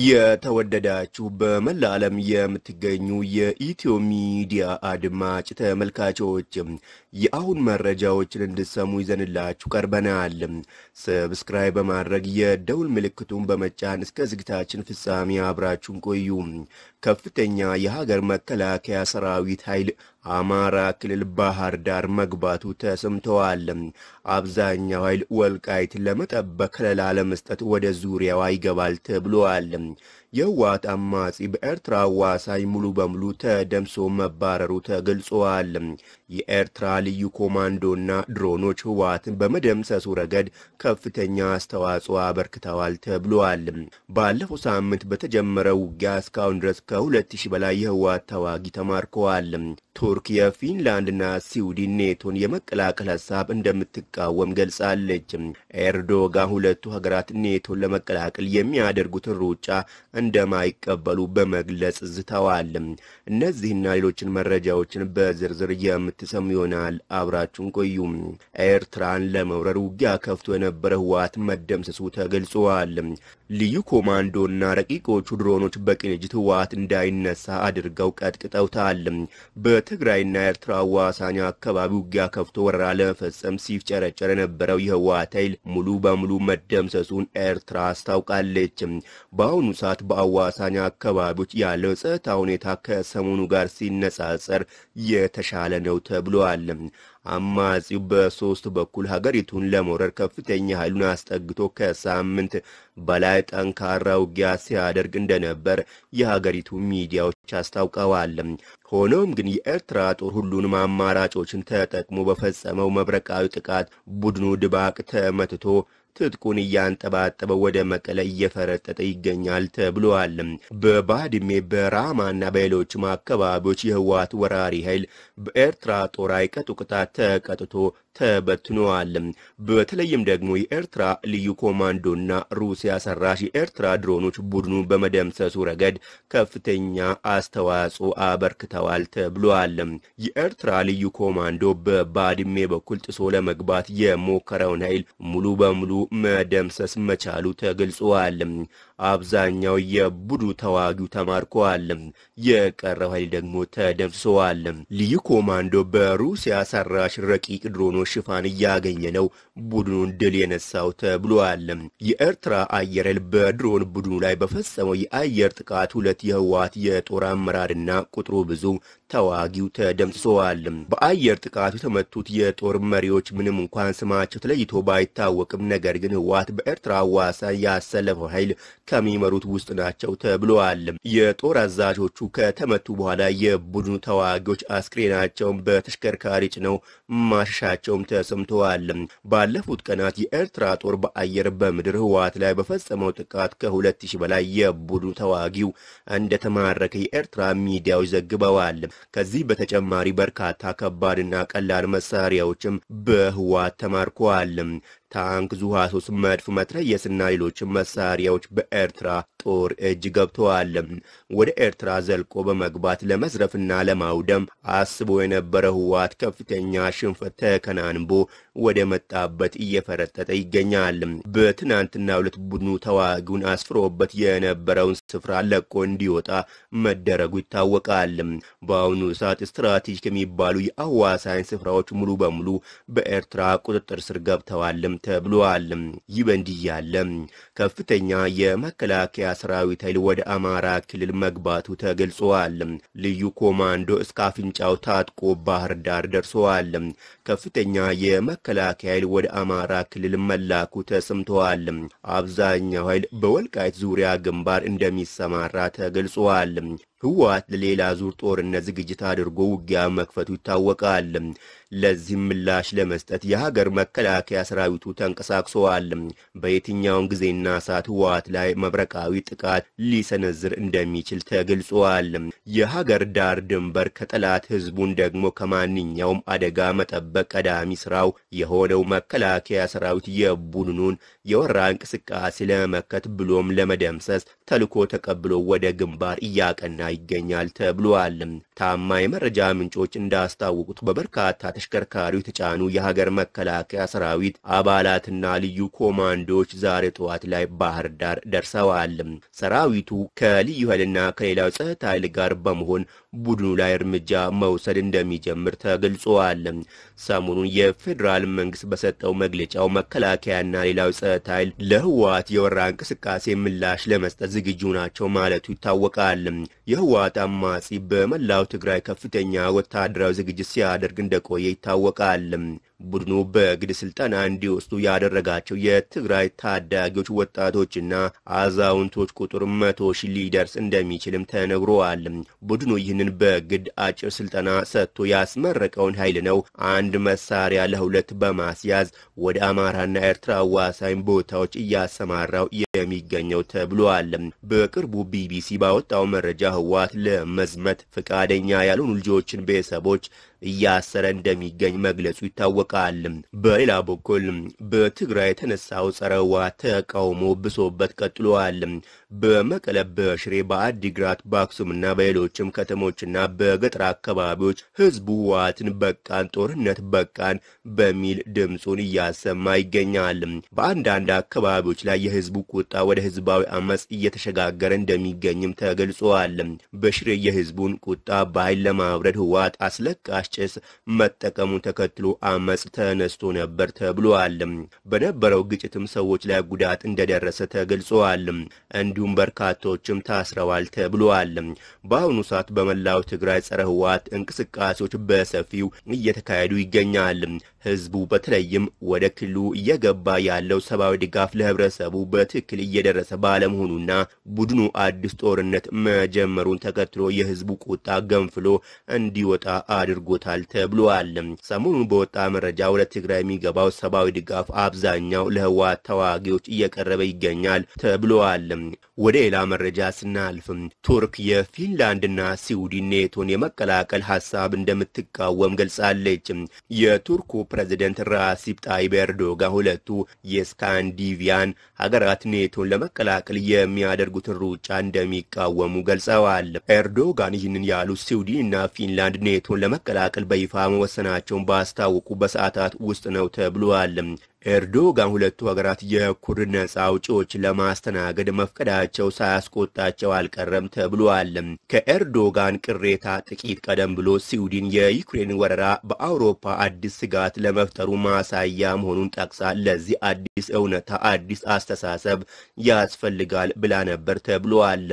የተወደዳችሁ በመላ ዓለም የምትገኙ የኢትዮ ሚዲያ አድማጭ ተመልካቾች የአሁን መረጃዎችን እንድሰሙ ይዘንላችሁ ቀርበናል። ሰብስክራይብ በማድረግ የደውል ምልክቱን በመጫን እስከ ዝግታችን ፍጻሜ አብራችሁን ቆዩ። ከፍተኛ የሀገር መከላከያ ሰራዊት ኃይል አማራ ክልል ባህር ዳር መግባቱ ተሰምተዋል። አብዛኛው ኃይል ወልቃይትን ለመጠበቅ ከለላ ለመስጠት ወደ ዙሪያዋ ይገባል ተብሏል። የህወሓት አማጺ በኤርትራ አዋሳኝ ሙሉ በሙሉ ተደምሶ መባረሩ ተገልጿል። የኤርትራ ልዩ ኮማንዶና ድሮኖች ህወሓትን በመደምሰሱ ረገድ ከፍተኛ አስተዋጽኦ አበርክተዋል ተብሏል። ባለፈው ሳምንት በተጀመረው ውጊያ እስካሁን ድረስ ከሁለት ሺህ በላይ የህወሓት ተዋጊ ተማርከዋል። ቱርክ የፊንላንድና ስዊድን ኔቶን የመቀላቀል ሀሳብ እንደምትቃወም ገልጻለች። ኤርዶጋን ሁለቱ ሀገራት ኔቶን ለመቀላቀል የሚያደርጉትን ሩጫ እንደማይቀበሉ በመግለጽ ዝተዋል። እነዚህና ሌሎችን መረጃዎችን በዝርዝር የምትሰሙ ይሆናል። አብራችሁን ቆዩ። ኤርትራን ለመውረር ውጊያ ከፍቶ የነበረ ህወሓት መደምሰሱ ተገልጿል። ልዩ ኮማንዶና ረቂቆቹ ድሮኖች በቅንጅት ህወሓት እንዳይነሳ አድርገው ቀጥቅጠውታል። በትግራይና ኤርትራ አዋሳኝ አካባቢ ውጊያ ከፍቶ ወረራ ለመፈጸም ሲፍጨረጨር የነበረው የህወሓት ኃይል ሙሉ በሙሉ መደምሰሱን ኤርትራ አስታውቃለች። በአሁኑ ሰዓት በአዋሳኝ አካባቢዎች ያለው ጸጥታ ሁኔታ ከሰሞኑ ጋር ሲነጻጸር የተሻለ ነው ተብሏል። አማጺው በሶስት በኩል ሀገሪቱን ለመውረር ከፍተኛ ኃይሉን አስጠግቶ ከሳምንት በላይ ጠንካራ ውጊያ ሲያደርግ እንደነበር የሀገሪቱ ሚዲያዎች አስታውቀዋል። ሆኖም ግን የኤርትራ ጦር ሁሉንም አማራጮችን ተጠቅሞ በፈጸመው መብረቃዊ ጥቃት ቡድኑ ድባቅ ተመትቶ ትጥቁን እያንጠባጠበ ወደ መቀለ እየፈረጠጠ ይገኛል ተብሏል። በባድሜ በራማና በሌሎችም አካባቢዎች የህወሓት ወራሪ ኃይል በኤርትራ ጦር አይቀጡ ቅጣት ተቀጥቶ ተበትነዋል። በተለይም ደግሞ የኤርትራ ልዩ ኮማንዶና ሩሲያ ሰራሽ የኤርትራ ድሮኖች ቡድኑ በመደምሰሱ ረገድ ከፍተኛ አስተዋጽኦ አበርክተዋል ተብሏል። የኤርትራ ልዩ ኮማንዶ በባድሜ በኩል ጥሶ ለመግባት የሞከረውን ኃይል ሙሉ በሙሉ መደምሰስ መቻሉ ተገልጿል። አብዛኛው የቡድኑ ተዋጊው ተማርከዋል። የቀረው ኃይል ደግሞ ተደምስሰዋል። ልዩ ኮማንዶ በሩሲያ ሰራሽ ረቂቅ ድሮኖች ሽፋን እያገኘ ነው ቡድኑን ድል የነሳው ተብሏል። የኤርትራ አየር ኃይል በድሮን ቡድኑ ላይ በፈጸመው የአየር ጥቃት ሁለት የህወሓት የጦር አመራርና ቁጥሩ ብዙ ተዋጊው ተደምስሰዋል። በአየር ጥቃቱ የተመቱት የጦር መሪዎች ምንም እንኳን ስማቸው ተለይቶ ባይታወቅም ነገር ግን ህወሓት በኤርትራ አዋሳኝ ያሰለፈው ኃይል ከሚመሩት ውስጥ ናቸው ተብለዋል። የጦር አዛዦቹ ከተመቱ በኋላ የቡድኑ ተዋጊዎች አስክሬናቸውን በተሽከርካሪ ጭነው ማሸሻቸውም ተሰምተዋል። ባለፉት ቀናት የኤርትራ ጦር በአየር በምድር ህወሓት ላይ በፈጸመው ጥቃት ከሁለት ሺህ በላይ የቡድኑ ተዋጊው እንደተማረከ የኤርትራ ሚዲያዎች ዘግበዋል። ከዚህ በተጨማሪ በርካታ ከባድና ቀላል መሳሪያዎችም በህወሓት ተማርከዋል። ታንክ፣ ዙ 23 መድፍ፣ መትረየስና ሌሎችም መሳሪያዎች በኤርትራ ጦር እጅ ገብተዋል። ወደ ኤርትራ ዘልቆ በመግባት ለመዝረፍና ለማውደም አስቦ የነበረ ህወሓት ከፍተኛ ሽንፈት ተከናንቦ ወደ መጣበት እየፈረጠጠ ይገኛል። በትናንትና ሁለት ቡድኑ ተዋጊውን አስፍሮበት የነበረውን ስፍራ ለቆ እንዲወጣ መደረጉ ይታወቃል። በአሁኑ ሰዓት ስትራቴጂክ የሚባሉ የአዋሳኝ ስፍራዎች ሙሉ በሙሉ በኤርትራ ቁጥጥር ስር ገብተዋልም ተብሏል። ይህ በእንዲህ ያለ ከፍተኛ የመከላከያ ሰራዊት ኃይል ወደ አማራ ክልል መግባቱ ተገልጿል። ልዩ ኮማንዶ እስከ አፍንጫው ታጥቆ ባህር ዳር ደርሰዋል። ከፍተኛ የመከላከያ ኃይል ወደ አማራ ክልል መላኩ ተሰምተዋል። አብዛኛው ኃይል በወልቃይት ዙሪያ ግንባር እንደሚሰማራ ተገልጿል። ህወሓት ለሌላ ዙር ጦርነት ዝግጅት አድርጎ ውጊያ መክፈቱ ይታወቃል። ለዚህም ምላሽ ለመስጠት የሀገር መከላከያ ሰራዊቱ ተንቀሳቅሰዋል። በየትኛውን ጊዜና ሰዓት ህወሓት ላይ መብረቃዊ ጥቃት ሊሰነዝር እንደሚችል ተገልጿል። የሀገር ዳር ድንበር ከጠላት ህዝቡን ደግሞ ከማንኛውም አደጋ መጠበቅ ቀዳሚ ስራው የሆነው መከላከያ ሰራዊት የቡድኑን የወራ እንቅስቃሴ ለመመከት ብሎም ለመደምሰስ ተልኮ ተቀብሎ ወደ ግንባር እያቀና ይገኛል ተብሏል። ታማኝ የመረጃ ምንጮች እንዳስታወቁት በበርካታ ተሽከርካሪዎች የተጫኑ የሀገር መከላከያ ሰራዊት አባላትና ልዩ ኮማንዶዎች ዛሬ ጠዋት ላይ ባህር ዳር ደርሰዋል። ሰራዊቱ ከልዩ ኃይልና ከሌላው ጸጥታ ኃይል ጋር በመሆን ቡድኑ ላይ እርምጃ መውሰድ እንደሚጀምር ተገልጿል። ሰሞኑን የፌዴራል መንግስት በሰጠው መግለጫው መከላከያና ሌላው ጸጥታ ኃይል ለህወሓት የወራ እንቅስቃሴ ምላሽ ለመስጠት ዝግጁ ናቸው ማለቱ ይታወቃል። የህወሓት አማጺ በመላው ትግራይ ከፍተኛ ወታደራዊ ዝግጅት ሲያደርግ እንደቆየ ይታወቃል። ቡድኑ በግድ ስልጠና እንዲወስዱ ያደረጋቸው የትግራይ ታዳጊዎች ወጣቶችና አዛውንቶች ቁጥር መቶ ሺህ ሊደርስ እንደሚችልም ተነግሯል። ቡድኑ ይህንን በግድ አጭር ስልጠና ሰጥቶ ያስመረቀውን ኃይል ነው አንድ መሳሪያ ለሁለት በማስያዝ ወደ አማራና ኤርትራ አዋሳኝ ቦታዎች እያሰማራው የሚገኘው ተብሏል። በቅርቡ ቢቢሲ ባወጣው መረጃ ህወሓት ለመዝመት ፈቃደኛ ያልሆኑ ልጆችን ቤተሰቦች እያሰረ እንደሚገኝ መግለጹ ይታወቃል። በሌላ በኩል በትግራይ የተነሳው ጸረ ህወሓት ተቃውሞ ብሶበት ቀጥሏል። በመቀለ፣ በሽሬ፣ በአዲግራት፣ በአክሱምና በሌሎችም ከተሞችና በገጠር አካባቢዎች ህዝቡ ህወሓትን በቃን፣ ጦርነት በቃን በሚል ድምፁን እያሰማ ይገኛል። በአንዳንድ አካባቢዎች ላይ የህዝቡ ቁጣ ወደ ህዝባዊ አመፅ እየተሸጋገረ እንደሚገኝም ተገልጿል። በሽሬ የህዝቡን ቁጣ በኃይል ለማብረድ ህወሓት አስለቃሽ ጭስ መጠቀሙን ተከትሎ አመፅ ተነስቶ ነበር ተብሏል። በነበረው ግጭትም ሰዎች ላይ ጉዳት እንደደረሰ ተገልጿል። እንዲሁም በርካቶችም ታስረዋል ተብሏል። በአሁኑ ሰዓት በመላው ትግራይ ጸረ ህወሓት እንቅስቃሴዎች በሰፊው እየተካሄዱ ይገኛል። ህዝቡ በተለይም ወደ ክልሉ እየገባ ያለው ሰብአዊ ድጋፍ ለህብረተሰቡ በትክክል እየደረሰ ባለመሆኑና ቡድኑ አዲስ ጦርነት መጀመሩን ተከትሎ የህዝቡ ቁጣ ገንፍሎ እንዲወጣ አድርጎታል ተብሏል። ሰሞኑን በወጣ መረጃ ወደ ትግራይ የሚገባው ሰብአዊ ድጋፍ አብዛኛው ለህወሓት ተዋጊዎች እየቀረበ ይገኛል ተብሏል። ወደ ሌላ መረጃ ስናልፍ ቱርክ የፊንላንድና ስዊድን ኔቶን የመቀላቀል ሀሳብ እንደምትቃወም ገልጻለች። የቱርኩ ፕሬዝደንት ራሲፕ ጣይብ ኤርዶጋን ሁለቱ የስካንዲቪያን ሀገራት ኔቶን ለመቀላቀል የሚያደርጉትን ሩጫ እንደሚቃወሙ ገልጸዋል። ኤርዶጋን ይህንን ያሉ ስዊድንና ፊንላንድ ኔቶን ለመቀላቀል በይፋ መወሰናቸውን ባስታወቁ በሰዓታት ውስጥ ነው ተብሏል። ኤርዶጋን ሁለቱ ሀገራት የኩርድ ነጻ አውጪዎችን ለማስተናገድ መፍቀዳቸው ሳያስቆጣቸው አልቀረም ተብሏል። ከኤርዶጋን ቅሬታ ጥቂት ቀደም ብሎ ስዊድን የዩክሬን ወረራ በአውሮፓ አዲስ ስጋት ለመፍጠሩ ማሳያ መሆኑን ጠቅሳ ለዚህ አዲስ እውነታ አዲስ አስተሳሰብ ያስፈልጋል ብላ ነበር ተብሏል።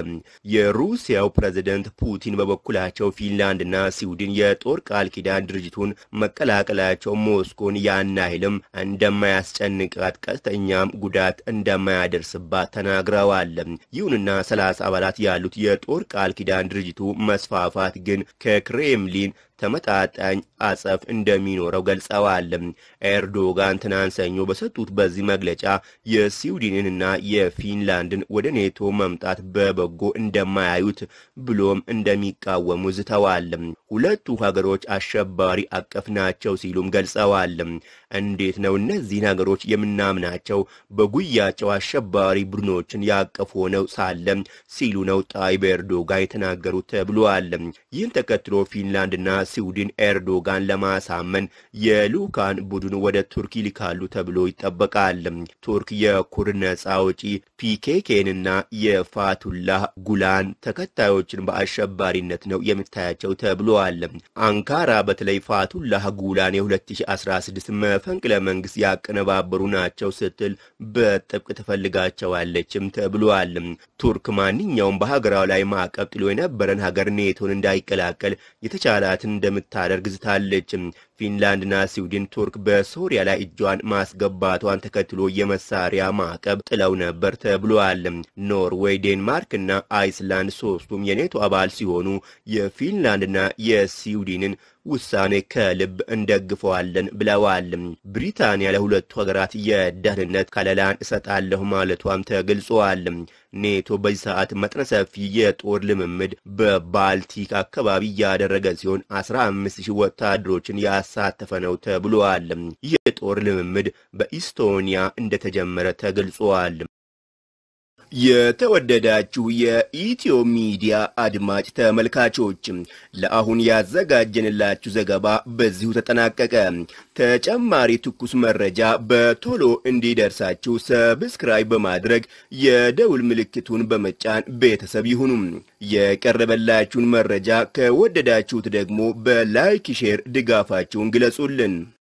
የሩሲያው ፕሬዝደንት ፑቲን በበኩላቸው ፊንላንድና ስዊድን የጦር ቃል ኪዳን ድርጅቱን መቀላቀላቸው ሞስኮን ያን ያህልም እንደማያ ያስጨንቃት ቀጥተኛም ጉዳት እንደማያደርስባት ተናግረዋል። ይሁንና ሰላሳ አባላት ያሉት የጦር ቃል ኪዳን ድርጅቱ መስፋፋት ግን ከክሬምሊን ተመጣጣኝ አጸፍ እንደሚኖረው ገልጸዋል። ኤርዶጋን ትናንት ሰኞ በሰጡት በዚህ መግለጫ የስዊድንንና የፊንላንድን ወደ ኔቶ መምጣት በበጎ እንደማያዩት ብሎም እንደሚቃወሙ ዝተዋል። ሁለቱ ሀገሮች አሸባሪ አቀፍ ናቸው ሲሉም ገልጸዋል። እንዴት ነው እነዚህን ሀገሮች የምናምናቸው? በጉያቸው አሸባሪ ቡድኖችን ያቀፉ ሆነው ሳለም ሲሉ ነው ጣይብ ኤርዶጋን የተናገሩት ተብሏል። ይህን ተከትሎ ፊንላንድና ስዊድን ኤርዶጋን ለማሳመን የልኡካን ቡድን ወደ ቱርክ ይልካሉ ተብሎ ይጠበቃል። ቱርክ የኩርድ ነጻ አውጪ ፒኬኬንና የፋቱላህ ጉላን ተከታዮችን በአሸባሪነት ነው የምታያቸው ተብሏል። አንካራ በተለይ ፋቱላህ ጉላን የ2016 መፈንቅለ መንግስት ያቀነባበሩ ናቸው ስትል በጥብቅ ትፈልጋቸዋለችም ተብሏል። ቱርክ ማንኛውም በሀገራው ላይ ማዕቀብ ጥሎ የነበረን ሀገር ኔቶን እንዳይቀላቀል የተቻላትን እንደምታደርግ ዝታለች። ፊንላንድና ስዊድን ቱርክ በሶሪያ ላይ እጇን ማስገባቷን ተከትሎ የመሳሪያ ማዕቀብ ጥለው ነበር ተብሏል። ኖርዌይ፣ ዴንማርክ እና አይስላንድ ሶስቱም የኔቶ አባል ሲሆኑ የፊንላንድና የስዊድንን ውሳኔ ከልብ እንደግፈዋለን ብለዋል። ብሪታንያ ለሁለቱ ሀገራት የደህንነት ከለላን እሰጣለሁ ማለቷም ተገልጿል። ኔቶ በዚህ ሰዓት መጠነ ሰፊ የጦር ልምምድ በባልቲክ አካባቢ እያደረገ ሲሆን 15 ሺህ ወታደሮችን ያሳተፈ ነው ተብሏል። ይህ የጦር ልምምድ በኢስቶኒያ እንደተጀመረ ተገልጿል። የተወደዳችሁ የኢትዮ ሚዲያ አድማጭ ተመልካቾች ለአሁን ያዘጋጀንላችሁ ዘገባ በዚሁ ተጠናቀቀ። ተጨማሪ ትኩስ መረጃ በቶሎ እንዲደርሳችሁ ሰብስክራይብ በማድረግ የደውል ምልክቱን በመጫን ቤተሰብ ይሁኑ። የቀረበላችሁን መረጃ ከወደዳችሁት ደግሞ በላይክ ሼር ድጋፋችሁን ግለጹልን።